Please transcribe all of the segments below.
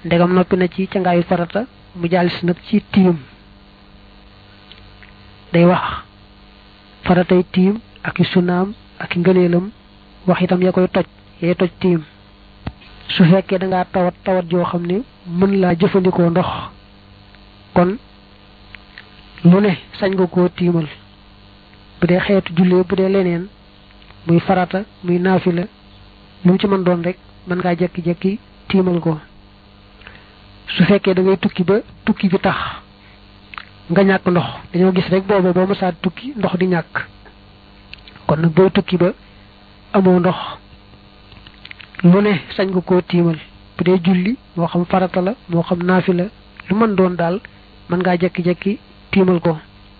ndegam noppi na ci cangaayu farata mu jàllis nag ci tiim day wax faratay tiim ak i sunaam ak i ngëneelam wax itam ya koy toj yay toj tiim su fekkee da ngaa tawat tawat joo xam ne mën laa jëfandikoo ndox kon lu ne sañ nga koo tiimal bu dee xeetu jullee bu dee leneen muy farata muy naafila lu mu ci mën doon rek mën ngaa jekki-jekki tiimal ko su fekkee da ngay tukki ba tukki bi tax nga ñàkk ndox dañoo gis rek booba boo mësaa tukki ndox di ñàkk kon nag booy tukki ba amoo ndox lu ne sañ nga koo tiimal bu dee julli moo xam farata la moo xam naafila lu mën doon daal mën ngaa jekki-jekki tiimal ko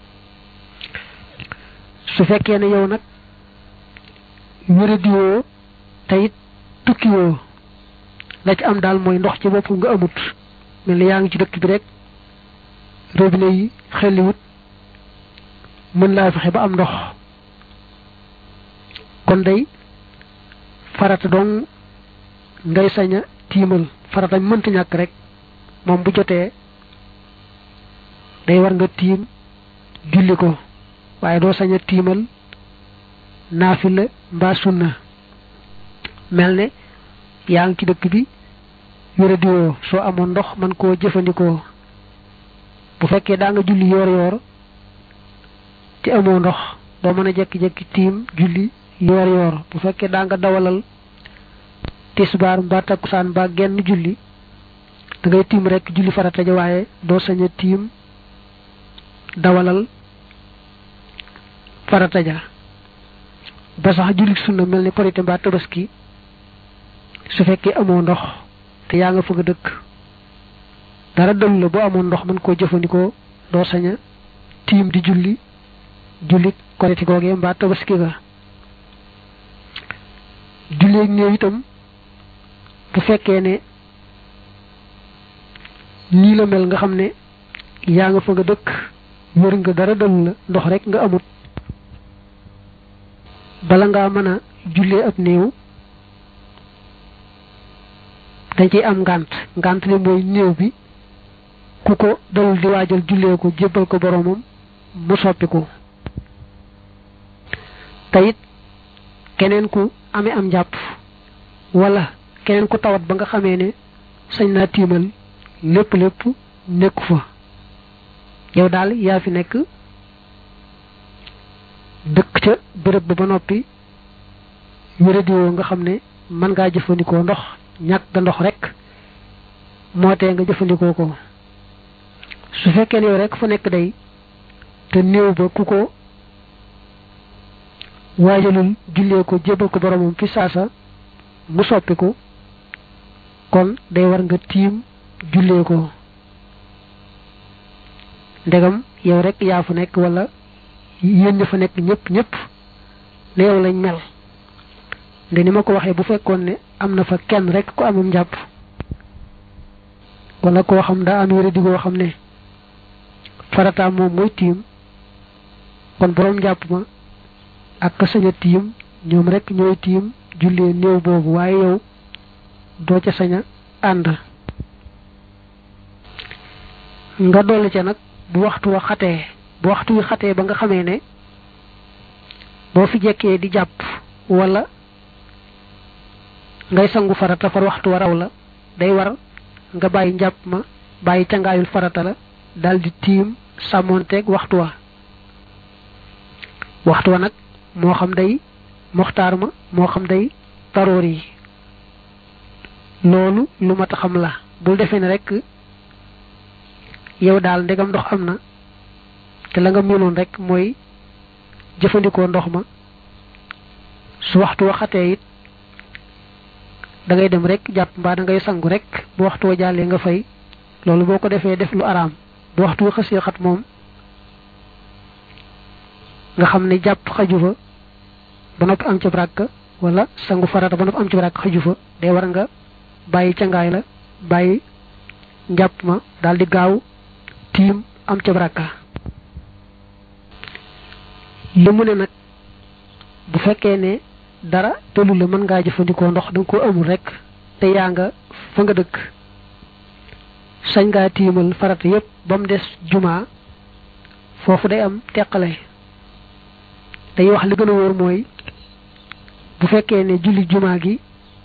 su fekkee ne yow nag wéradiwoo te it tukkiwoo la ci am daal mooy ndox ci bopp nga amut mel ni yaa ngi ci dëkk bi rek robinet yi xelliwut mën laa fexe ba am ndox kon day farata dong ngay sañ a tiimal farata mënta ñàkk rek moom bu jotee day war nga tiim julli ko waaye doo sañ a tiimal naafila mbaa sunna mel ne yaa ngi ci dëkk bi yore diwoo soo amoon ndox man koo jëfandikoo bu fekkee daa nga julli yoor yoor te amoo ndox doo mën a jekki-jekki tiim julli yoor yoor bu fekkee daa nga dawalal tisbaar mbaa takkusaan mbaa genn julli da ngay tiim rek julli farata ja waaye doo sañ a tiim dawalal farata ja ba sax julli sunna mel ni korite mbaa tabaski su fekkee amoo ndox te yaa nga fëgg a dëkk dara dëll la boo amoon ndox mën koo jëfandikoo doo sañ a tiim di julli julli korite googee mbaa tabaski ga julleeg néew itam bu fekkee ne nii la mel nga xam ne yaa nga fëgg a dëkk wër nga dara dëll la ndox rek nga amut bala ngaa mën a jullee ab néew dañ ciy am ngànt ngànt li mooy néew bi ku ko dalul di waajal jullee ko jébbal ko boromam mu soppi ko te it keneen ku amee am njàpp wala keneen ku tawat ba nga xamee ne sañ naa tiimal lépp lépp nekku fa yow daal yaa fi nekk dëkk ca béréb ba ba noppi wéradiwoo nga xam ne mën ngaa jëfandikoo ndox ñàkk nga ndox rek moo tee nga jëfandikoo ko su fekkee ne yow rek fa nekk day te néew ba ku ko waajalul jullee ko jébal ko boromam fi saasa mu soppi ko kon day war nga tiim jullee ko ndegam yow rek yaa fa nekk wala yéen ña fa nekk ñëpp ñëpp ne yow lañ mel nde ni ma ko waxee bu fekkoon ne am na fa kenn rek ku amum njàpp wala koo xam daa am yére di koo xam ne farataam moom mooy tiim kon boroom njàpp ma ak ka sañ a tiim ñoom rek ñooy tiim jullee néew boobu waaye yow doo ca sañ a ànd nga dolli ca nag bu waxtu wa xatee bu waxtu wi xatee ba nga xamee ne boo fi jekkee di jàpp wala ngay sangu farata far waxtu wa raw la day war nga bàyyi njàpp ma bàyyi cangaayul farata la daldi tiim sàmmoonteeg waxtu wa waxtu wa nag moo xam day moxtaar ma moo xam day taroor yi loolu lu mat a xam la bul defee ne rek yow daal ndegam ndox am na te la nga mënoon rek mooy jëfandikoo ndox ma su waxtu waxatee it da ngay dem rek jàpp mbaa da ngay sangu rek bu waxtu wa jàllee nga fay loolu boo ko defee def lu araam bu waxtu wa xasee xat moom nga xam ne jàpp xaju fa ba noppi am ca bràkk wala sangu farata ba noppi am ca bràkk xaju fa day war nga bàyyi cangaay la bàyyi njàpp ma daal di gaaw tiim am ca bràkka li mu ne nag bu fekkee ne dara tëlu la mën ngaa jëfandikoo ndox da nga ko amul rek te yaa nga fa nga dëkk sañ ngaa tiimal farata yépp ba mu des jumaa foofu day am teqale day wax li gën a wóor mooy bu fekkee ne julli jumaa gi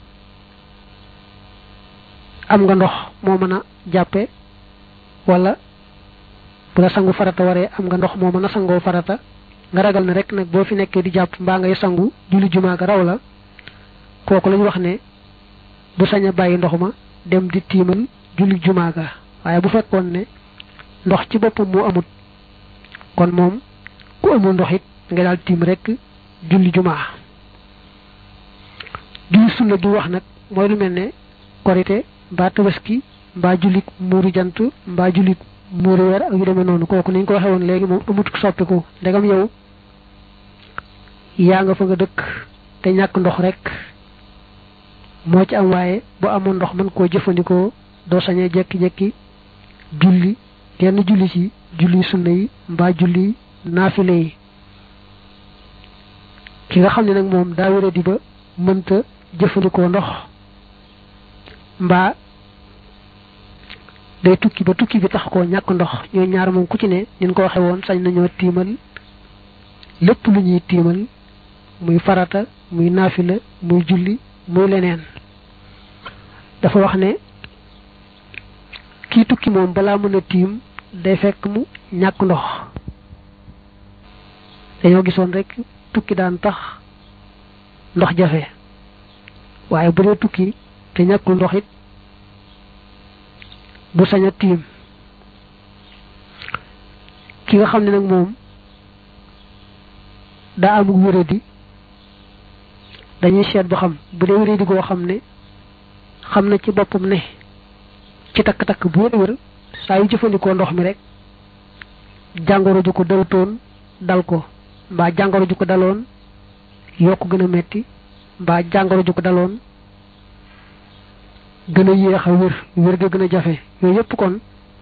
am nga ndox moo mën a jàppe wala bu la sangu farata waree am nga ndox moo mën a sangoo farata nga ragal ne rek nag boo fi nekkee di jàpp mbaa ngay sangu julli jumaa ga raw la kooku lañu wax ne du sañ a bàyyi ndox ma dem di tiimal julli jumaa ga waaye bu fekkoon ne ndox ci boppam moo amut kon moom ku amul ndox it nga daal tiim rek julli jumaa julli sunna du wax nag mooy lu mel ne korite mbaa tabaski mbaa jullit muuru jant mbaa jullit muuru weer ak yu demee noonu kooku ni ñu ko waxee woon léegi moom amut soppiku ndegam yow yaa nga fa nga dëkk te ñàkk ndox rek moo ci am waaye bu amoon ndox mën koo jëfandikoo doo sañee jekki-jekki julli genn julli ci julli sunna yi mbaa julli naafile yi ki nga xam ne nag moom daa wéra di ba mënta jëfandikoo ndox mbaa day tukki ba tukki bi tax koo ñàkk ndox ñooy ñaar moom ku ci ne nin ko waxe woon sañ nañoo tiimal lépp lu ñuy tiimal muy farata muy naafila muy julli muy leneen dafa wax ne kii tukki moom balaa mën a tiim day fekk mu ñàkk ndox dañoo gisoon rek tukki daan tax ndox jafe waaye bu dee tukki te ñàkkul ndox it du sañ a tiim ki nga xam ne nag moom daa amul wéradi dañuy seet ba xam bu dee wéradi goo xam ne xam na ci boppam ne ci takk-takk bu wér wér saa yu jëfandikoo ndox mi rek jàngoro ju ko dalutoon dal ko mbaa jàngoro ju ko daloon yokk gën a metti mbaa jàngoro ju ko daloon gën a yéex a wér wér ga gën a jafe yooyu yépp kon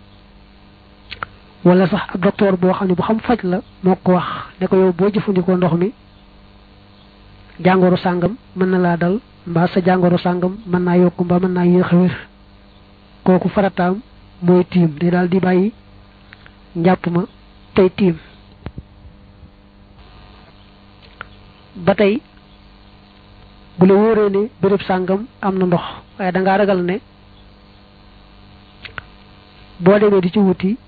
wala sax ab docteur boo xam ne bu xam faj la moo ko wax ne ko yow boo jëfandikoo ndox mi jàngoro sàngam mën na laa dal mbaa sa jàngoro sàngam mën naa yokk mbaa mën naa yéex a wér kooku farataam mooy tiim day daal di bàyyi njàpp ma tey tiim ba tey bu la wóoree ne béréb sàngam am na ndox waaye da ngaa ragal ne boo demee di ci wuti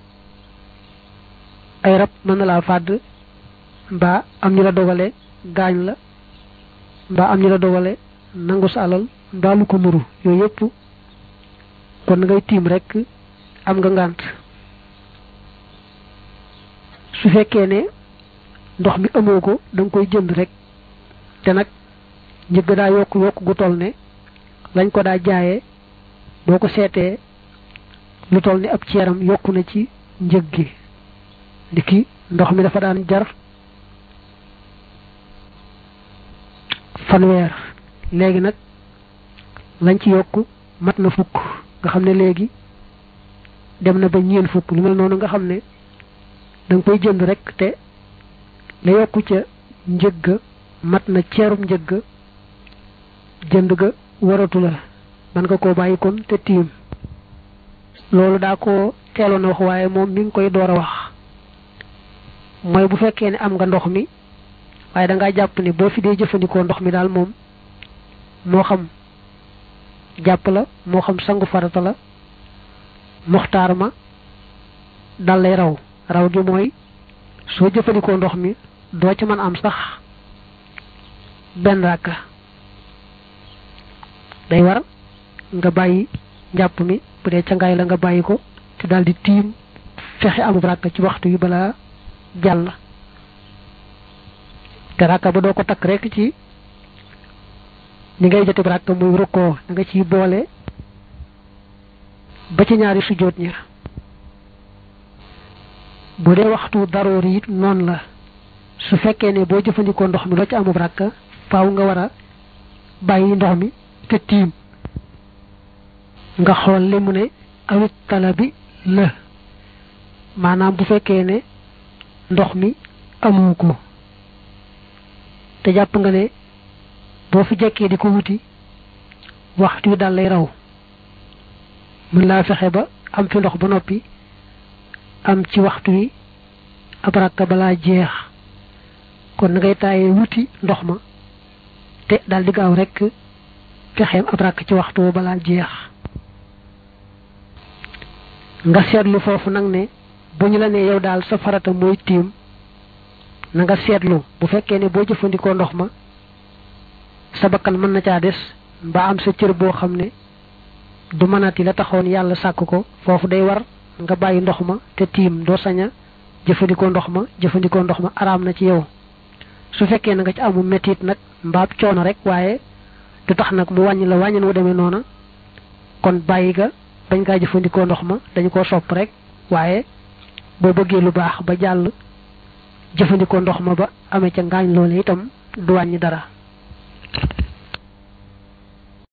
ay rab mën na laa fàdd mbaa am ñu la dogale gaañ la mbaa am ñu la dogale nangu sa alal mbaa lu ko nuru yooyu yëpp kon ngay tiim rek am nga ngànt su fekkee ne ndox mi amoo ko da nga koy jënd rek te nag njëgg daa yokk yokk gu toll ne lañ ko daa jaayee boo ko seetee lu toll ne ab ceeram yokku na ci njëg gi ndiki ndox mi dafa daan jar fanweer léegi nag lañ ci yokk mat na fukk nga xam ne léegi dem na ba ñeen fukk lu mel noonu nga xam ne da nga koy jënd rek te la yokku ca njëg ga mat na ceerum njëg ga jënd ga waratu la man nga koo bàyyi kon te tiim loolu daa ko teeloon a wax waaye moom mi ngi koy door a wax mooy bu fekkee ne am nga ndox mi waaye da ngaa jàpp ne boo fi dee jëfandikoo ndox mi daal moom moo xam jàpp la moo xam sangu farata la moxtaar ma dal lay raw raw gi mooy soo jëfandikoo ndox mi doo ci mën am sax benn ràkka day war nga bàyyi njàpp mi bu dee cangaay la nga bàyyi ko te daal di tiim fexe amub ràkka ci waxtu yi balaa jàll te ràkka ba doo ko takk rek ci ni ngay jotib ràkka muy rukkoo da nga ciy boole ba ci ñaari sujjóot ña bu dee waxtu daroor it noonu la su fekkee ne boo jëfandikoo ndox mi loo ci amub ràkka faaw nga war a bàyyi ndox mi te tiim nga xool li mu ne awit tala bi la maanaam bu fekkee ne ndox mi amu ko te jàpp nga ne boo fi jekkee di ko wuti waxtu wi daal lay raw mën laa fexe ba am fi ndox ba noppi am ci waxtu yi ab rakka balaa jeex kon na ngay tàyyee wuti ndox ma te daal di gaaw rek fexeem ab rakk ci waxtu balaa jeex nga seetlu foofu nag ne bu ñu la nee yow daal sa farata mooy tiim na nga seetlu bu fekkee ne boo jëfandikoo ndox ma sa bakkan mën na caa des mbaa am sa cër boo xam ne du mënati la taxoon yàlla sàkk ko foofu day war nga bàyyi ndox ma te tiim doo sañ a jëfandikoo ndox ma jëfandikoo ndox ma araam na ci yow su fekkee na nga ci amu metit nag mbaab coono rek waaye du tax nag mu wàññi la wàññin wu demee noona kon bàyyi ga bañ kaa jëfandikoo ndox ma dañu ko sopp rek waaye boo bëggee lu baax ba jàll jëfandikoo ndox ma ba amee ca ngaañ loole itam du wàññi dara